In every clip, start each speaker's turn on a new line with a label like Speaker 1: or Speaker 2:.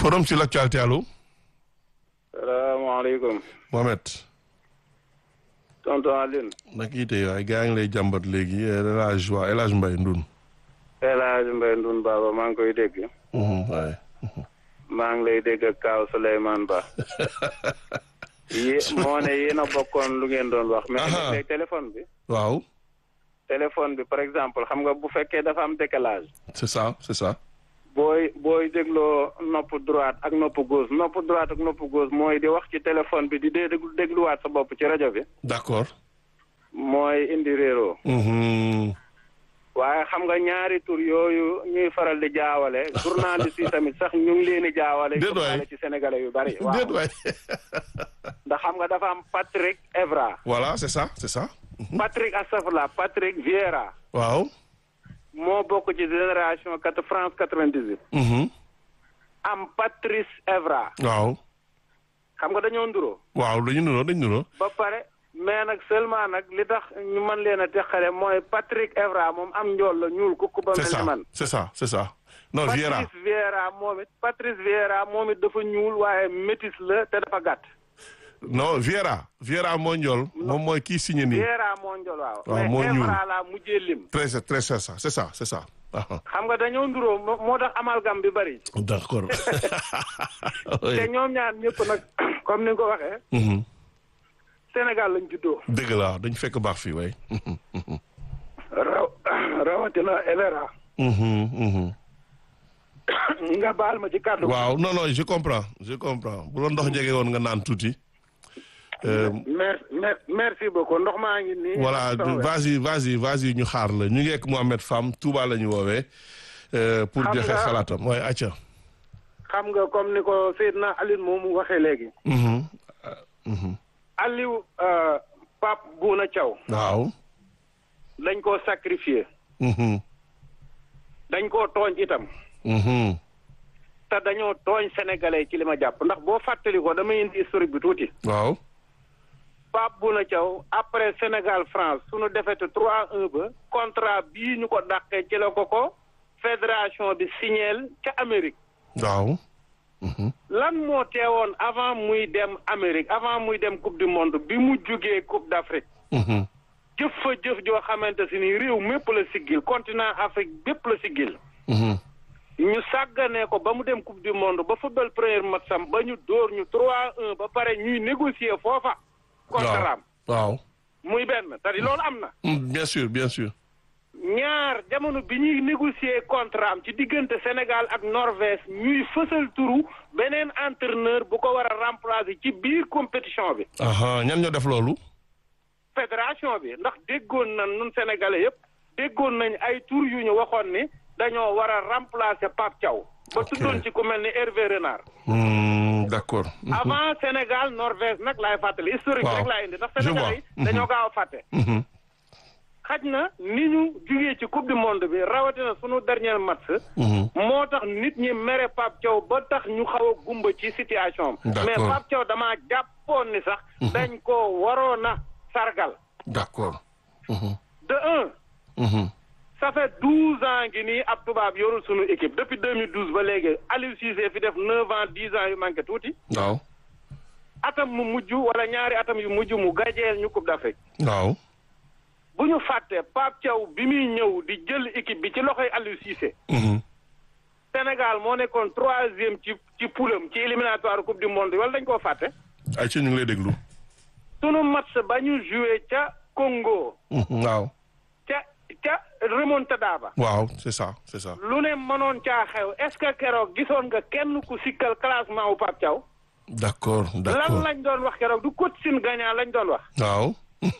Speaker 1: forum sur l'actualité allo.
Speaker 2: salaamaaleykum.
Speaker 1: Mohamed.
Speaker 2: tonton Aline.
Speaker 1: nag yi tey waaye gaa ngi lay jàmbat léegi El Hadj waa El Hadj Mbaye Ndoun.
Speaker 2: El Hadj Mbaye Ndoun Baba maa ngi koy dégg.
Speaker 1: waaye.
Speaker 2: maa ngi lay dégg ak Kaaw Souleymane Ba. yé moo ne yéen a bokkoon lu ngeen doon wax. mais léegi téléphone bi.
Speaker 1: waaw.
Speaker 2: téléphone bi par exemple xam nga bu fekkee dafa am décalage.
Speaker 1: c'est ça c'est ça.
Speaker 2: booy booy dégloo nopp droite ak nopp gauche nopp droite ak nopp gauche mooy di wax ci téléphone bi di dee déglu dégluwaat sa bopp ci rajo bi.
Speaker 1: d'accord.
Speaker 2: mooy indi réeroo. waaye xam nga ñaari tur yooyu ñuy faral di jaawale journaliste yi tamit sax ñu ngi leen di jaawale.
Speaker 1: déet waay
Speaker 2: ci sénégalais yu bari. waaw
Speaker 1: déet waay.
Speaker 2: ndax xam nga dafa am Patrick Evra.
Speaker 1: voilà c'est ça c'est ça.
Speaker 2: Patrick Astafurlah Patrick Vieira.
Speaker 1: waaw.
Speaker 2: moo bokk ci génération quatre France quatre-vingt-dix-huit. am Patrice Evra.
Speaker 1: waaw.
Speaker 2: xam nga dañoo nduroo.
Speaker 1: waaw dañu nuroo dañu nuroo.
Speaker 2: ba pare mais nag seulement nag li tax ñu mën leen a teqale mooy Patrick Evra moom am njool la ñuul kukk ba mel ni man.
Speaker 1: c'est ça c'est ça. non Vieira
Speaker 2: Patrice Vieira moom it Patrice Vieira moom it dafa ñuul waaye métis la te dafa gàtt.
Speaker 1: non Vieira Vieira moo njool moom mooy kii signé nii.
Speaker 2: Vieira moo njool waaw.
Speaker 1: waaw moo
Speaker 2: mais
Speaker 1: ñuul
Speaker 2: Evra laa mujjee lim.
Speaker 1: très très c'est ça c'est ça c'est ça.
Speaker 2: xam nga dañoo nduroo moo moo tax amalgam bi bari.
Speaker 1: d'accord.
Speaker 2: te ñoom ñaar ñëpp nag comme ni nga ko waxee. Sénégal lañ juddoo.
Speaker 1: dëgg la dañ fekk baax fii way
Speaker 2: raw rawatina Evra. nga baal ma ci kàddu.
Speaker 1: waaw non non je comprends je comprends bu la ndox jege woon nga naan tuuti.
Speaker 2: merci merci beaucoup ndox maa ngi nii.
Speaker 1: voilà vas-y vas-y vas-y ñu xaar la ñu ngi ak Mohamed Fam Touba la ñu woowee. pour
Speaker 2: Xam
Speaker 1: joxe
Speaker 2: nga-
Speaker 1: xalaatam waaye acca.
Speaker 2: xam nga comme ni ko Seydina Aline moomu waxee léegi. Aliou euh, Pape Bouna Thiaw
Speaker 1: waaw.
Speaker 2: dañ koo sacrifié dañ koo tooñ itam te dañoo tooñ sénégalais ci li ma jàpp ndax boo fàttali ko damay indi historique bi tuuti
Speaker 1: waaw.
Speaker 2: Pape Bouna Thiaw après Sénégal France suñu defete 3-1 ba contrat bii ñu ko dàqee ci la ko ko fédération bi signeel ca Amérique
Speaker 1: waaw.
Speaker 2: lan moo teewoon avant muy dem Amérique avant muy dem coupe du monde bi mu jugee coupe d'Afrique jëf fa jëf joo xamante si ni réew mépp la siggil continent Afrique bépp la siggil ñu sàgganee ko ba mu dem coupe du monde ba football premier match am ba ñu dóor ñu 3-1 ba pare ñuy négocier foofa contrat am
Speaker 1: waaw.
Speaker 2: muy benn c'est-à-dire loolu am na
Speaker 1: bien sûr bien sûr.
Speaker 2: ñaar jamono bi ñuy négocier contrat am ci diggante Sénégal ak Norvège ñuy fësal turu beneen entraîneur bu ko war a remplacer ci biir compétition bi
Speaker 1: aha ñan ñoo def loolu.
Speaker 2: fédération bi ndax déggoon nañ nun sénégalais yëpp déggoon nañ ay tur yu ñu waxoon ni dañoo war a remplacer Pape Thiaw ba
Speaker 1: Ok.
Speaker 2: tuddoon ci ku mel ni Hervé Renard
Speaker 1: Hmm, d'accord.
Speaker 2: avant Sénégal Norvège nag laay fàttali historique
Speaker 1: Waaw.
Speaker 2: rek laay indi ndax
Speaker 1: Je
Speaker 2: sénégalais yi
Speaker 1: vois.
Speaker 2: dañoo gaaw a fàtte
Speaker 1: Mhm.
Speaker 2: xaj na ni ñu jugee ci coupe du monde bi rawatina sunu dernier match
Speaker 1: Mhm.
Speaker 2: moo tax nit ñi mere Pape Thiaw ba tax ñu xaw a gumba ci situation am
Speaker 1: D'accord.
Speaker 2: mais Pape Thiaw damaa jàppoon ni sax dañ ko waroon a sargal
Speaker 1: d'accord. Mhm.
Speaker 2: de un
Speaker 1: Mhm.
Speaker 2: ça fait douze ans ngi nii ab tubaab yorul sunu équipe depuis 2012 ba léegi Aliou Cissé fi def neuf ans dix ans yu manqué tuuti
Speaker 1: waaw.
Speaker 2: atam mu mujj wala ñaari atam yu mujj mu gajeel ñu coupe d'Afrique
Speaker 1: waaw.
Speaker 2: bu ñu fàtte Pape Thiaw bi muy ñëw di jël équipe bi ci loxoy Aliou Cissé
Speaker 1: Mhm.
Speaker 2: Sénégal moo nekkoon troisième ci ci poulam ci éliminatoire coupe du monde wala dañ koo fàtte
Speaker 1: ay ci ñu ngi lay déglu.
Speaker 2: sunu match ba ñu joué ca Congo
Speaker 1: Mhm. waaw.
Speaker 2: ca ca remontada ba
Speaker 1: waaw c'est ça c'est ça.
Speaker 2: lu ne mënoon caa xew est-ce que keroog gisoon nga kenn ku sikkal classement wu Pape Thiaw
Speaker 1: d'accord
Speaker 2: lan
Speaker 1: d'accord.
Speaker 2: lañ doon wax keroog du coach sin gagnant lañ doon wax
Speaker 1: waaw.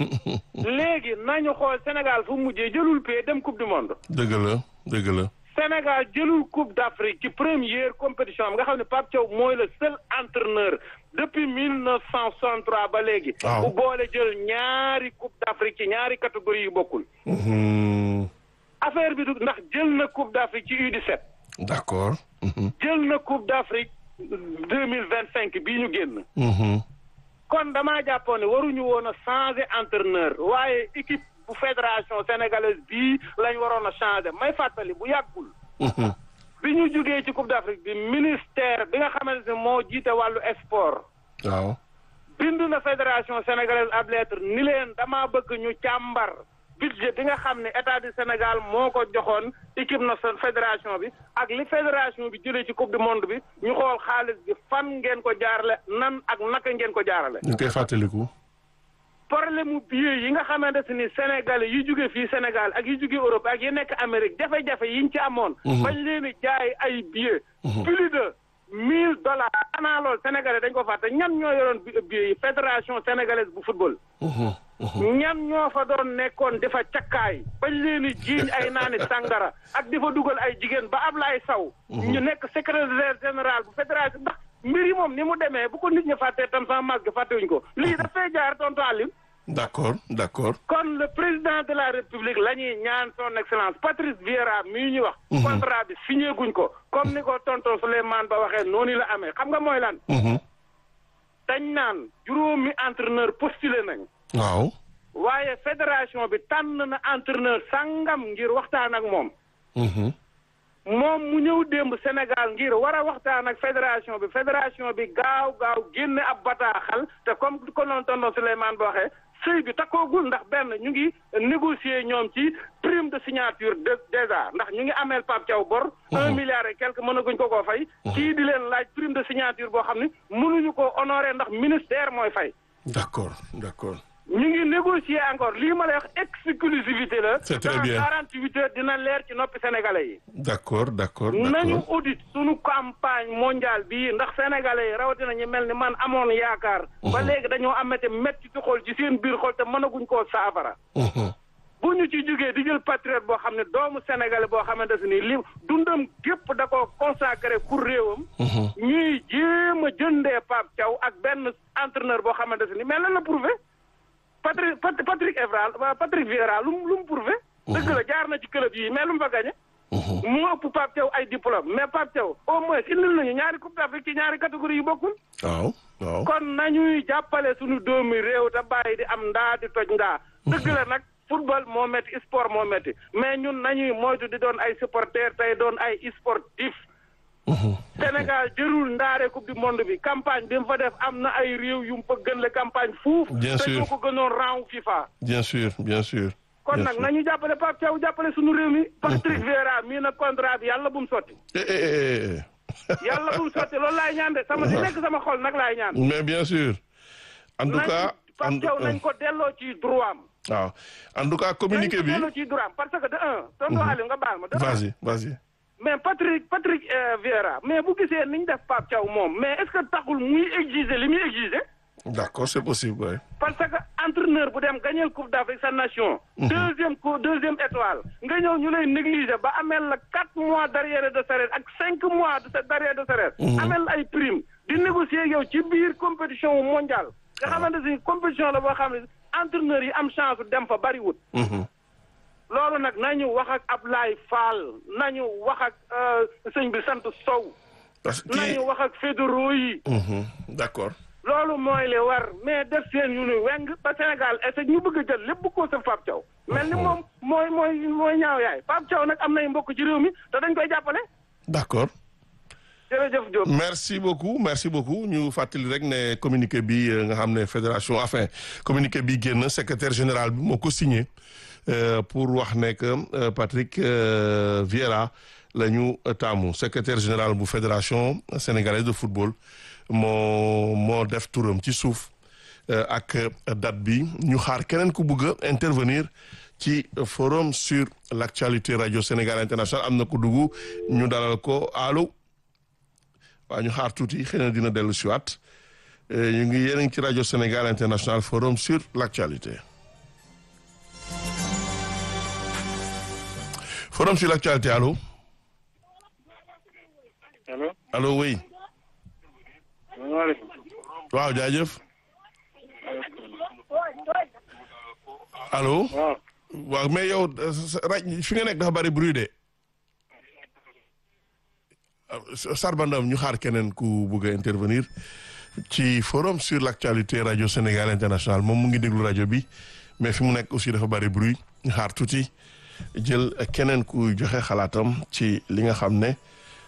Speaker 2: léegi nañu xool Sénégal fu mujjee jëlul pay dem coupe du monde
Speaker 1: dëgg la dëgg la.
Speaker 2: Sénégal jëlul coupe d'Afrique ci première compétition am nga xam ne Pape Thiaw mooy le seul entraîneur depuis 1963 ba léegi.
Speaker 1: Waaw.
Speaker 2: bu boole jël ñaari coupe d'Afrique ci ñaari catégorie yu bokkul.
Speaker 1: Mhm.
Speaker 2: affaire bi du ndax jël na coupe d'Afrique ci U17
Speaker 1: d'accord. Mhm.
Speaker 2: jël na coupe d'Afrique 2025 bii ñu génn.
Speaker 1: Mhm.
Speaker 2: kon damaa jàppoon ne waruñu woon a changer entraîneur waaye équipe bu fédération sénégalaise bii lañ waroon a changer may fàttali bu yàggul.
Speaker 1: Mhm.
Speaker 2: bi ñu jugee ci Coupe d'Afrique bi ministère bi nga xamante ne moo jiite wàllu sport
Speaker 1: waaw
Speaker 2: bind na fédération sénégalaise ab lettre ni leen dama bëgg ñu càmbar budget bi nga xam ne état du Sénégal moo ko joxoon équipe nationale fédération bi ak li fédération bi jëlee ci coupe du monde bi ñu xool xaalis bi fan ngeen ko jaarale nan ak naka ngeen ko jaarale
Speaker 1: ñu koy fàttaliku.
Speaker 2: problème mu billet yi nga xamante ni Sénégalais yi jóge fii Sénégal ak yi jóge Europe ak yi nekk Amérique jafe-jafe yiñ ci amoon. bañ leen di jaay ay billets. plus de mille dollars. xanaa loolu Sénégalais dañ ko fàtte ñan ñoo yoroon billets yi fédération sénégalaise bu football. ñan ñoo fa doon nekkoon di fa cakkaay bañ leen di jiiñ ay naani sàngara ak di fa dugal ay jigéen ba Ablaye Sow. ñu nekk secrétaire général bu fédération ndax. mbir yi moom ni mu demee bu ko nit ñi fàttee tam sama masque fàttewuñ ko lii dafay jaar tontu Aliou.
Speaker 1: d'accord d'accord.
Speaker 2: kon le président de la république la ñuy ñaan son excellence Patrice Vieira mii ñu wax. contrat bi signé guñ ko. comme ni ko tonton Souleymane Ba waxee noonu la amee xam nga mooy lan. dañ naan juróomi entraîneur postulé nañ.
Speaker 1: waaw.
Speaker 2: waaye fédération bi tànn na entraîneur sangam ngir waxtaan ak moom. moom mu ñëw démb Sénégal ngir war a waxtaan ak fédération bi fédération bi gaaw gaaw génne ab bataaxal te comme ko noonu tonton Souleymane ba waxee sëy bi takkoogul ndax benn ñu ngi négocier ñoom ci prime de signature de déjà ndax ñu ngi ameel Pape Thiaw bor. un milliard et quelque mënaguñ ko koo fay. kii di leen laaj prime de signature boo xam ne mënuñu ko honorer ndax ministère mooy fay.
Speaker 1: d'accord d'accord.
Speaker 2: ñu ngi négocier encore lii ma lay wax exclusivité la.
Speaker 1: c'est très bien
Speaker 2: dans quarante huit heures dina leer ci noppi sénégalais yi.
Speaker 1: d'accord d'accord
Speaker 2: nañu
Speaker 1: d'accord.
Speaker 2: audit suñu campagne mondiale bii ndax sénégalais yi rawatina ñu mel ni man amoon yaakaar. ba léegi dañoo amete métti ci xol ci seen biir xol te mënaguñ koo saafara. bu ñu ci jógee di jël patriote boo xam ne doomu sénégalais boo xamante ne nii li dundam gépp da koo consacré pour réewam. ñuy jéem a jëndee Pape Thiaw ak benn entraîneur boo xamante ne nii mais lan la prouvé. Patrick Patrick Evra Patrick Vieira lu mu lu mu prouvé. dëgg la jaar na ci club yi mais lu mu fa gagné. mu ëpp Pape Thiaw ay diplôme mais Pape Thiaw au moins indil nañu ñaari coupe d'Afrique ci ñaari catégorie yu bokkul.
Speaker 1: waaw waaw.
Speaker 2: kon nañuy jàppale suñu doomi réew te bàyyi di am ndaa di toj ndaa. dëgg la nag football moo métti sport moo métti mais ñun nañuy moytu di doon ay supporters tey doon ay sportif. Sénégal jërul ndaare coupe du monde bi campagne bi mu fa def am na ay réew yu mu fa gën le campagne fuuf.
Speaker 1: Bien
Speaker 2: te
Speaker 1: sûr.
Speaker 2: ñoo ko gënoon rang FIFA.
Speaker 1: bien sûr bien sûr.
Speaker 2: kon
Speaker 1: bien
Speaker 2: nag
Speaker 1: sûr.
Speaker 2: nañu jàppale Pape Thiaw jàppale suñu réew mi. Patrick Vieira mii nag contrat bi yàlla bu mu sotti.
Speaker 1: Eh, eh, eh, eh.
Speaker 2: yàlla bu mu sotti loolu laay ñaan de sama si nekk sama xol nag laay ñaan.
Speaker 1: mais bien sûr. en tout
Speaker 2: nañ
Speaker 1: cas. en
Speaker 2: Pape Thiaw nañ ko delloo ci droit am.
Speaker 1: waaw en tout cas communiqué
Speaker 2: nañ ko
Speaker 1: bi.
Speaker 2: delloo ci droit am parce que de un. tonton Aliou nga baal ma de un.
Speaker 1: vas-y vas-y.
Speaker 2: mais Patrick Patrick euh, Vieira mais bu gisee ni ñu def Pape Thiaw moom mais est-ce que taxul muy exiger li muy exiger.
Speaker 1: d'accord c'est possible ouais.
Speaker 2: parce que entraîneur bu dem gagner coupe d'Afrique sa nation. deuxième coup deuxième étoile. nga ñëw ñu lay négliger ba amel la quatre mois d'arrière de salaire ak cinq mois de d'arrière de salaire. amel la ay prime di négocier ak yow ci biir compétition mondiale. nga xamante ni compétition la boo xam ne entraîneur yi am chance dem fa bariwul. loolu nag nañu wax ak Ablaye Fall nañu wax ak euh, sëñ bi sant Sow.
Speaker 1: parce que kii
Speaker 2: nañu wax ak fédéraux yi.
Speaker 1: Mhm, d'accord.
Speaker 2: loolu mooy li war mais def seen yu ni weng ba Sénégal est ñu bëgg a jël lépp bu ko sa Pape Thiaw mel ni moom mooy mooy mooy ñaaw yaay Pape Thiaw nag am nay mbokk ci réew mi te dañ koy jàppale
Speaker 1: d'accord.
Speaker 2: jërëjëf Diop.
Speaker 1: merci beaucoup merci beaucoup ñu fàttali rek ne communiqué bi euh, nga xam ne fédération enfin communiqué bi génn secrétaire général bi moo ko signé euh, pour wax ne que euh, Patrick euh, Vieira la ñu taamu secrétaire général bu fédération sénégalaise de football moo moo def turam ci suuf euh, ak date bi ñu xaar keneen ku bëgg a intervenir ci forum sur l'actualité radio Sénégal international am na ko dugg ñu dalal ko allo. waaw ñu xaar tuuti xëy na dina dellu si waat ñu ngi yéen a ngi ci rajo Sénégal International Forum sur l'actualité Forum sur l'actualité allo
Speaker 2: allo.
Speaker 1: allo oui
Speaker 2: salaamaaleykum.
Speaker 1: waaw jaajëf allo
Speaker 2: waaw.
Speaker 1: waaw mais yow sa- sa- raj fi nga nekk dafa bari bruit de Sarbandam ñu xaar keneen ku bëgg a intervenir ci forum sur l'actualité rajo Sénégal International moom mu ngi déglu rajo bi mais fi mu nekk aussi dafa bari bruit ñu xaar tuuti jël keneen ku joxe xalaatam ci li nga xam ne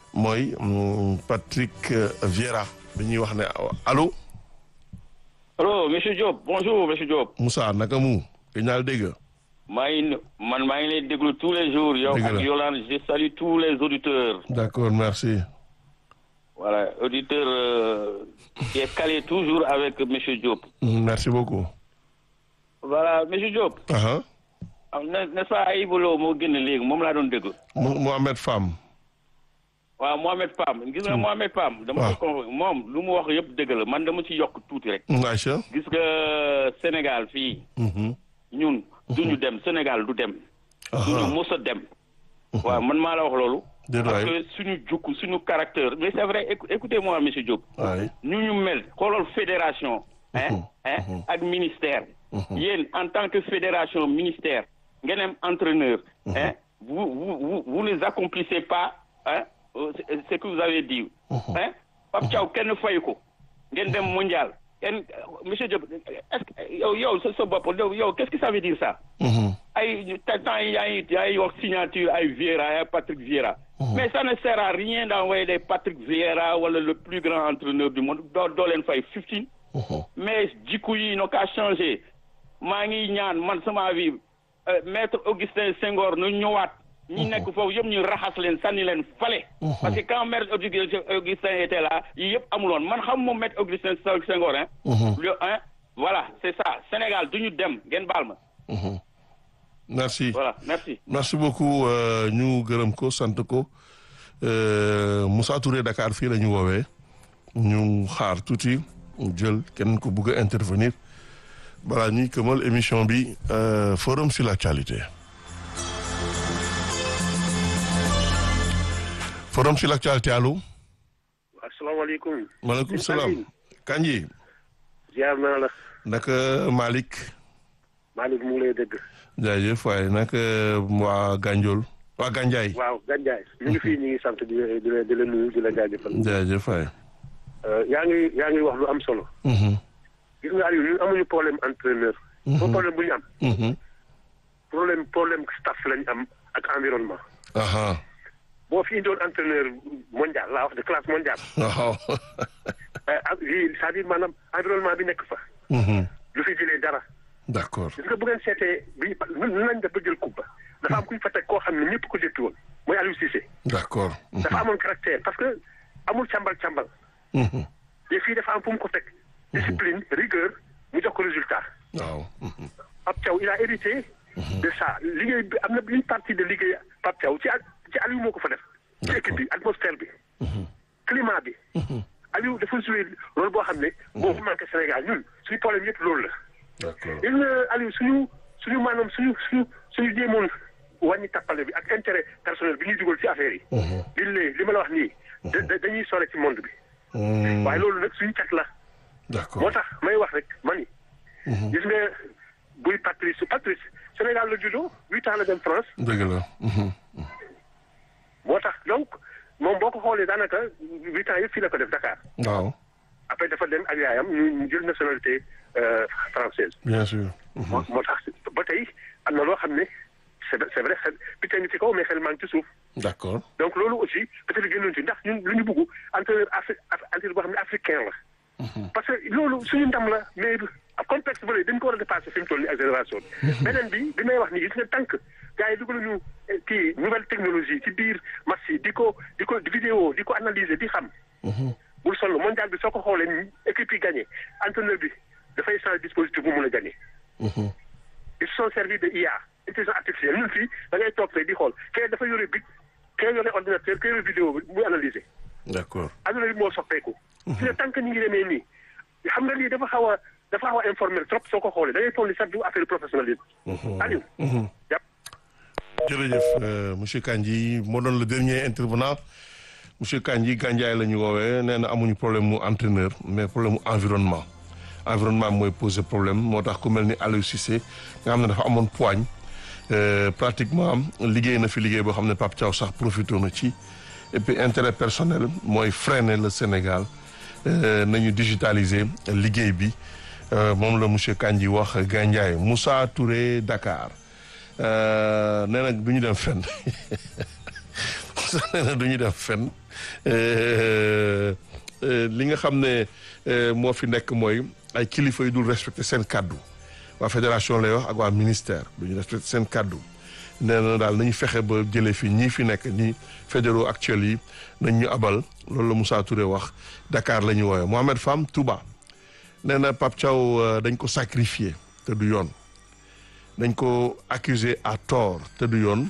Speaker 1: mooy Patrick Vieira dañuy wax ne allo.
Speaker 3: allo monsieur Diop bonjour monsieur Diop.
Speaker 1: Moussa naka mu. gëj naa la dégg.
Speaker 3: maa ngi man maa ngi lay déglu tous les jours. yow ak Yolande je salue tous les auditeurs.
Speaker 1: d'accord merci.
Speaker 3: voilà auditeur euh, qui est calé toujours avec monsieur Diop.
Speaker 1: merci beaucoup.
Speaker 3: voilà monsieur Diop.
Speaker 1: Uh-huh.
Speaker 3: n'est-ce pas Ayibou Lo moo génn léegi moom laa doon déglu.
Speaker 1: Mohamed Fam.
Speaker 3: waaw Mohamed Pam gis nga Mohamed Pam. dama ko moom lu mu wax yëpp dëgg la man dama ci yokk tuuti rek.
Speaker 1: Aïcha.
Speaker 3: gis nga Sénégal fii. ñun duñu dem Sénégal du dem. duñu mos a dem. waaw man maa la wax loolu. parce que suñu jukk suñu caractère mais c'est vrai écoutez-moi monsieur Diop. ñu ñu mel xoolal fédération. hein hein ak ministère. yéen en tant que fédération ministère ngeen am entraîneur. hein vous vous vous ne accomplissez pas hein. ce que vous avez dit. hein Pape Thiaw kenn fay ko ngeen dem mondial kenn monsieur Diop est-ce que yow yow sa sa bopp yow qu'est-ce que ça veut dire ça. ay temps yi yaa ngi yaa ngi wax signature ay Vieira ay Patrick Vieira. mais ça ne sert à rien d'envoyer des Patrick Vieira wala le plus grand entraîneur du monde doo doo leen fay fifteen. mais jikko yi n'ont qu'à changer maa ngi ñaan man sama avis maître Augustin Senghor nu ñëwaat. ñi nekk foofu yëpp ñu raxas leen sànni leen fale. parce que quand maître Augustin était là yii yëpp amuloon man xam moom maître Augustin Senghor hein. hein voilà c'est ça Sénégal du ñu dem ngeen baal ma.
Speaker 1: merci
Speaker 3: voilà merci.
Speaker 1: merci beaucoup ñu gërëm ko sant ko Moussa Touré Dakar fii la ñu woowee ñu xaar tuuti jël kenn ko bëgg a intervenir balaa ñuy këmal émission bi forum sur l'actualité. forum sur l'actualité allo.
Speaker 4: asalaamaaleykum.
Speaker 1: maaleykum salaam. Kanji.
Speaker 4: ziar naa la.
Speaker 1: naka Malick.
Speaker 4: Malick mu ngi lay dégg.
Speaker 1: jaajëf waaye naka waa Gandiol. waa Gandiaye.
Speaker 4: waaw Gandiaye. ñu ngi fii ñu ngi sant di la di la di la nuyu di la jaajëfal.
Speaker 1: jaajëf waay.
Speaker 4: yaa ngi yaa ngi wax lu am solo. gis nga Aliou ñun amuñu problème entraîneur. foofu problème bu ñu am. problème problème staff lañ am ak environnement. boo fi indoon entraîneur mondial laa wax de classe mondiale.
Speaker 1: waaw.
Speaker 4: ak lii c'est-à-dire maanaam environnement bi nekk fa. lu fi jëlee dara.
Speaker 1: d'accord.
Speaker 4: gis nga bu ngeen seetee bi nu lañ def ba jël coupe ba. dafa am ku ñu fa teg koo xam ne ñëpp ko jëppi woon mooy Aliou Cissé.
Speaker 1: d'accord.
Speaker 4: dafa amoon caractère parce que amul càmbal càmbal. te fii dafa am fu mu ko teg. discipline rigueur mu jox ko résultat.
Speaker 1: waaw.
Speaker 4: Pape Thiaw il a hérité. de ça liggéey bi am na une partie de liggéey Pape Thiaw ci ci Aliou moo ko fa def. ci équipe bi atmosphère bi. climat bi. Aliou dafa joué loolu boo xam ne. boo ko manqué Sénégal ñun suñu problème yëpp loolu la.
Speaker 1: d'accord
Speaker 4: gis nga Aliou suñu suñu maanaam suñu suñu suñu jéemoon wàññi tappale bi ak intérêt personnel bi ñuy dugal ci affaire yi. li lay li ma la wax nii. da dañuy sore ci monde bi. waaye loolu nag suñu cat la.
Speaker 1: d'accord
Speaker 4: moo tax may wax rek mani gis nga buy Patrice Patrice Sénégal la juddoo huit ans la dem France.
Speaker 1: dëgg la.
Speaker 4: moo tax donc moom boo ko xoolee daanaka huit ans yëpp fii la ko def Dakar.
Speaker 1: waaw.
Speaker 4: après dafa dem ak yaayam ñu jël nationalité française.
Speaker 1: bien sûr.
Speaker 4: moo moo tax ba tey am na loo xam ne c'est c'est vrai xel picc ngi ci kaw mais xel maa ngi ci suuf.
Speaker 1: d'accord.
Speaker 4: donc loolu aussi peut-être génnoon ci ndax ñun lu ñu bëgg entraîneur afri entraîneur boo xam ne africain la. parce que loolu suñu ndam la mais complexe bële dañ ko war a dépasser fi mu toll nii ak génération bi. beneen bi bi may wax nii gis nga tànk gars yi dugaluñu kii nouvelle technologie ci biir match yi di ko di ko vidéo di ko analyser di xam. bul sonn mondial bi soo ko xoolee équipe yi gagné entraîneur bi dafay changer dispositif bu mun a gagné. ils se sont servis de IA intelligence artificielle ñun fii da ngay toog fee di xool kee dafa yore bic kee yore ordinateur kee yore vidéo bi muy analyser.
Speaker 1: d'accord.
Speaker 4: adduna bi moo soppeeku. si ne tant que ñu ngi demee nii xam nga lii dafa xaw a dafa xaw a informel trop soo ko xoolee da ngay toll ni sax du affaire professionnalisme. Aliou. jàpp.
Speaker 1: jërëjëf monsieur Kandji moo doon le dernier intervenant monsieur Kandji Gandiaye la ñu woowee nee na amuñu problème mu entraîneur mais problème mu environnement environnement mooy poser problème moo tax ku mel ni Aliou Cissé nga xam ne dafa amoon poigne pratiquement liggéey na fi liggéey boo xam ne Pape Thiaw sax profité na ci et puis intérêt personnel mooy freiner le Sénégal nañu digitaliser liggéey bi moom la monsieur Kandji wax Gandiaye Moussa Touré Dakar nee nag du ñu dem fenn sax nee na du ñu def fenn li nga xam ne moo fi nekk mooy ay kilifa yu dul respecté seen kàddu waa fédération lay wax ak waa ministère du ñu respecté seen kàddu nee na daal nañu fexe ba jëlee fi ñii fi nekk ñi fédéraux actuels yi nañ ñu abal loolu la Moussa Touré wax Dakar la ñu woowee Mohamed Fam Touba nee na Pape Thiaw dañ ko sacrifié te du yoon dañ ko accusé à tort te du yoon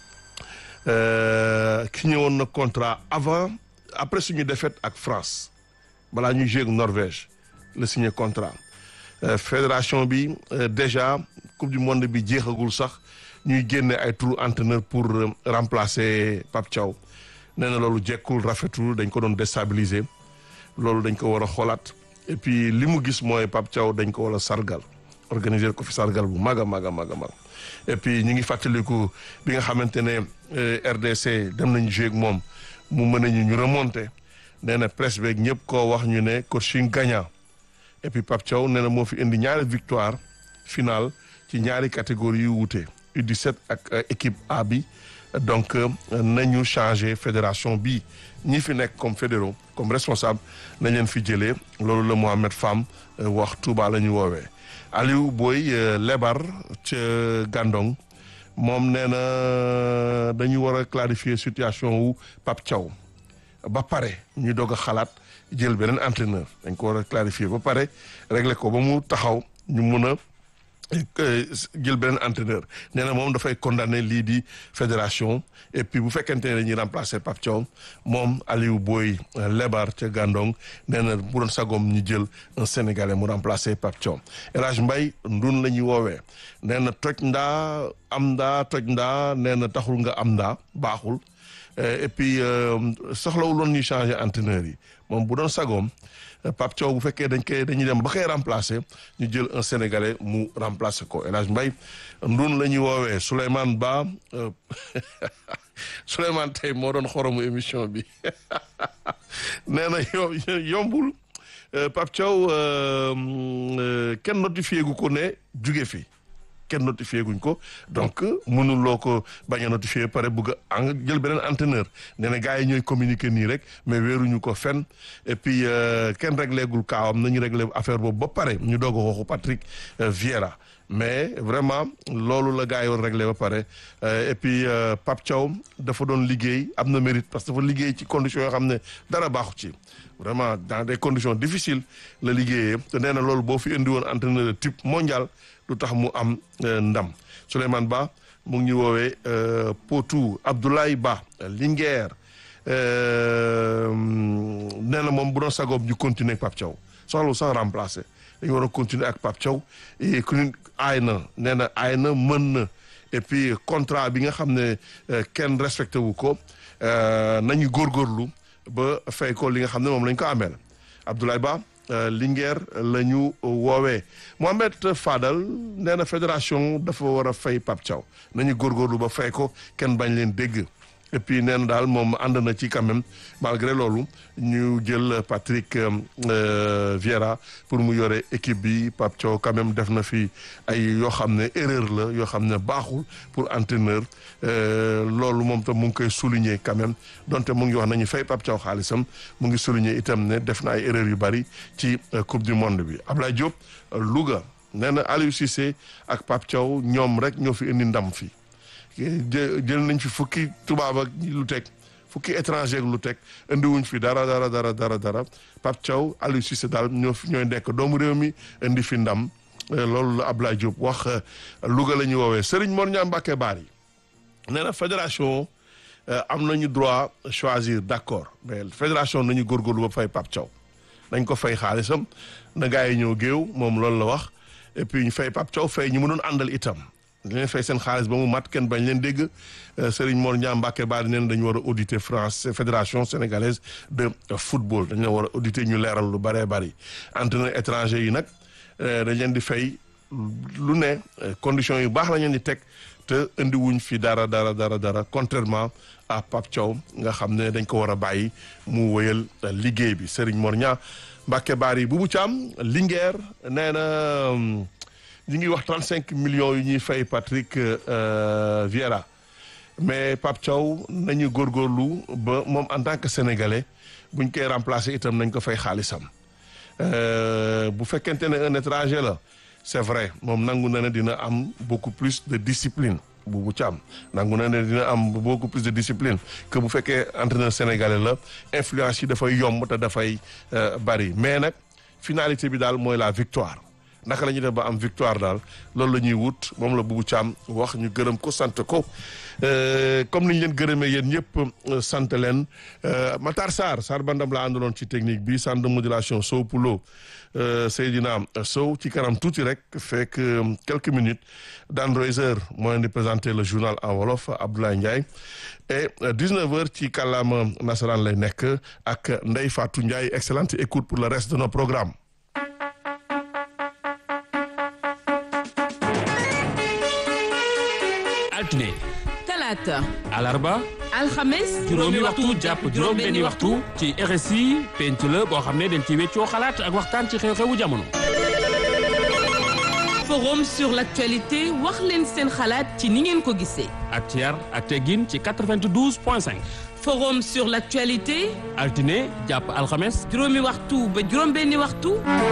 Speaker 1: ki ñëwoon na contrat avant après suñu défaite ak France balaa ñuy jouer ak Norvège la signé contrat fédération bi déjà coupe du monde bi jeexagul sax ñuy génne ay trou entraîneur pour remplacer Pape Thiaw nee na loolu jekkul rafetul dañ ko doon déstabiliser loolu dañ ko war a xoolaat et puis li mu gis mooy Pape Thiaw dañ ko war a sargal organiser ko fi sargal bu mag a mag a mag a mag et puis ñu ngi fàttaliku bi nga xamante ne RDC dem nañu jouer ak moom mu mën nañu ñu remonter nee na presse beeg ñëpp koo wax ñu ne coaching gagnant et puis Pape Thiaw nee na moo fi indi ñaari victoire finale ci ñaari catégorie yu wuute U17 ak équipe A bi donc nañu changer fédération bi ñi fi nekk comme fédéraux comme responsable nañ leen fi jëlee loolu la Mohamed Fam wax Touba la ñu woowee Aliou Boy Lebar ca Gandon moom nee na dañu war a clarifier situation wu Pape Thiaw ba pare ñu doog a xalaat jël beneen entraîneur dañ ko war a clarifier ba pare régler ko ba mu taxaw ñu mun a jël beneen entraîneur nee na moom dafay condamner lii di fédération et puis bu fekkente ne dañuy remplacer Pape Thiaw moom Aliou Boy Lebar ca Gandon nee na bu doon sagoom ñu jël un sénégalais mu remplacer Pape Thiaw El Hadj Mbaye ndun la ñuy woowee nee na toj ndaa am ndaa toj ndaa nee na taxul nga am ndaa baaxul et puis soxlawul woon ñuy changer entraîneur yi moom bu doon sagoom Pape Thiaw bu fekkee dañ koy dañuy dem ba koy remplacer ñu jël un sénégalais mu remplacer ko El Hadj Mbaye ndun la ñuy woowee Souleymane Ba Souleymane tey moo doon xoromu émission bi nee na yombul Pape Thiaw kenn notifié gu ko ne juge fi kenn notifié guñ ko donc mënuloo ko bañ a notifié pare bëgg a jël beneen entraîneur nee na gars yi ñooy communiquer nii rek mais wéeruñu ko fenn et puis kenn réglé gul kaawam nañu réglé affaire boobu ba pare ñu doog a waxu Patrick Vieira mais vraiment loolu la gars yi war réglé ba pare et puis Pape Thiaw dafa doon liggéey am na mérite parce que dafa liggéey ci conditions yoo xam ne dara baaxu ci vraiment dans des conditions difficiles la liggéeyee te nee na loolu boo fi indi woon entraîneur de type mondial lu tax mu am ndam Souleymane Ba mu ngi ñu woowee Potou Abdoulaye Ba Linguère nee na moom bu doon sagoom ñu continuer ak Pape Thiaw soxla sax remplacer dañu war a continuer ak Pape Thiaw et ku aay na nee na aay na mën na et puis contrat bi nga xam ne kenn respecté wu ko nañu góorgóorlu ba fay ko li nga xam ne moom lañ ko ameel Abdoulaye Ba Linguère la ñu woowee Mohamed Fadal nee na fédération dafa war a fay Pape Thiaw nañu góorgóorlu ba fay ko kenn bañ leen dégg et puis nee na daal moom ànd na ci quand même malgré loolu ñu jël Patrick Vieira pour mu yore équipe bi Pape Thiaw quand même def na fi ay yoo xam ne erreur la yoo xam ne baaxul pour entraîneur loolu moom tam mu ngi koy souligner quand même donte mu ngi wax nañu fay Pape Thiaw xaalisam mu ngi souligner itam ne def na ay erreur yu bari ci coupe du monde bi Ablaye Diop Louga nee na Aliou Cissé ak Pape Thiaw ñoom rek ñoo fi indi ndam fi jël nañ fi fukki tubaab ak lu teg fukki étranger ak lu teg indiwuñ fi dara dara dara dara dara Pape Thiaw Aliou Cissé daal ñoo fi ñooy nekk doomu réew mi indi fi ndam loolu la Ablaye Diop wax Louga la ñuy woowee Serigne Mor Niang Mbacké Bari nee na fédération am nañu droit choisir d'accord mais fédération nañu góorgóorlu ba fay Pape Thiaw nañ ko fay xaalisam na gars yi ñëw géew moom loolu la wax et puis ñu fay Pape Thiaw fay ñu mu doon àndal itam dañ leen fay seen xaalis ba mu mat kenn bañ leen dégg Serigne Mor Niang Mbacké Bari neen dañu war a auditer France fédération sénégalaise de football dañu la war a auditer ñu leeral lu bëree bëri entraîneur étranger yi nag dañ leen di fay lu ne conditions yu baax la leen di teg te indi wuñ fi dara dara dara dara contrairement à Pape Thiaw nga xam ne dañ ko war a bàyyi mu wëyal liggéey bi Serigne Mor Niang Mbacké Bari Boubou Thiam Linguère nee na ñu ngi wax 35 millions yu ñuy fay Patrick Vieira mais Pape Thiaw nañu góorgóorlu ba moom en tant que sénégalais buñ koy remplacer itam nañ ko fay xaalisam bu fekkente ne un étranger la c'est vrai moom nangu na ne dina am beaucoup plus de discipline Boubou Thiam nangu na ne dina am beaucoup plus de discipline que bu fekkee entraîneur sénégalais la influence yi dafay yomb te dafay bari mais nag finalité bi daal mooy la victoire naka la ñuy def ba am victoire daal loolu la ñuy wut moom la Boubou Thiam wax ñu gërëm ko sant ko comme ni ñu leen gërëmee yéen ñëpp sant leen Matar Sarr Sarr bandam la àndaloon ci technique bi centre de modulation Sow Poulo Seydina Sow ci kanam tuuti rek fekk quelques minutes Dan Roiser moo leen di présenter le journal en wolof Abdoulaye Ndiaye et 19 heures ci kàllaama nasaraan lay nekk ak Ndeye Fatou Ndiaye excellente écoute pour le reste de nos programmes.
Speaker 5: altine
Speaker 6: talaata
Speaker 5: alarba
Speaker 6: alxames
Speaker 5: juróomi waxtu jàpp juróom-benni waxtu ci RSI penc la boo xam ne dañ ci weccoo xalaat ak waxtaan ci xew-xewu jamono.
Speaker 6: forum sur l'actualité wax leen seen xalaat ci ni ngeen ko gisee.
Speaker 5: ak ci yar ak teggin ci 92 point 5.
Speaker 6: forum sur l'actualité
Speaker 5: altine jàpp alxames.
Speaker 6: juróomi waxtu ba juróom-benni waxtu.